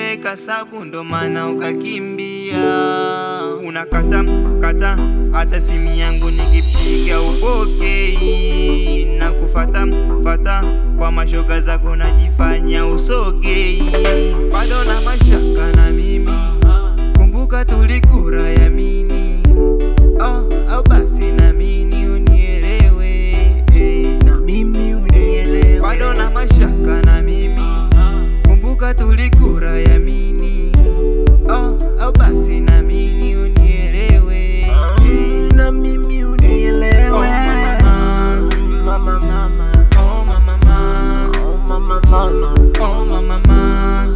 uliniweka sabu, ndo maana ukakimbia. Unakata kata hata simu yangu nikipiga upokei, na kufata fata kwa mashoga zako najifanya usogei, bado na mashaka na mimi, kumbuka tulikura yamini oh, au basi namini unielewe eh. na mimi unielewe. bado na mashaka na mimi, kumbuka tulikura yamini oh, au basi namini unielewe eh. na mimi unielewe. Oh, mama. Mama, mama. oh mama ma, Oh, mama, mama. oh mama ma,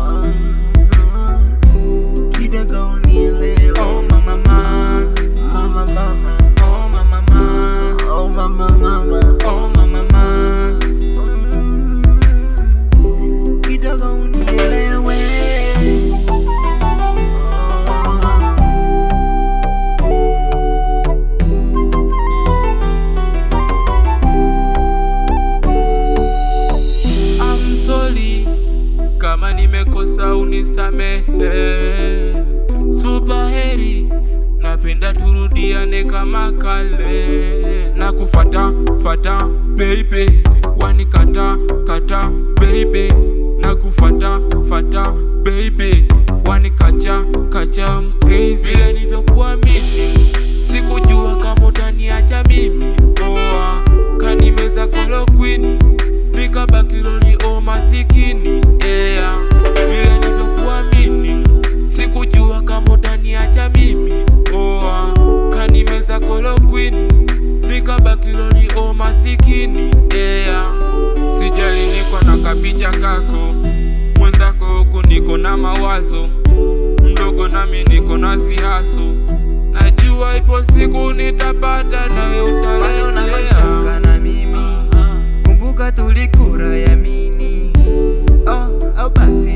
Kidogo unielewe. oh mama ma, Mama, mama. oh mama ma, Oh, mama, mama. oh mama ma. Kidogo unielewe. I'm sorry kama nimekosa unisamehe. Supaheri, napenda turudiane kama kale, na kufata fata baby, wanikata kata baby, na kufata fata baby, wanikacha kacha I'm crazy. Vile nilivyokuamini sikujua kama utaniacha mimi oa kanimeza kolokwini nikabakiloni o masikini ea vile nilivyokuamini sikujua kama utaniacha mimi oa kanimeza kolokwini nikabakiloni o masikini ea sijali niko na kapicha kako mwenzako huku niko na mawazo mdogo nami niko na zihaso najua ipo siku nitapata nawe bado na utaletea mashaka na mimi, kumbuka tulikura yamini oh, au basi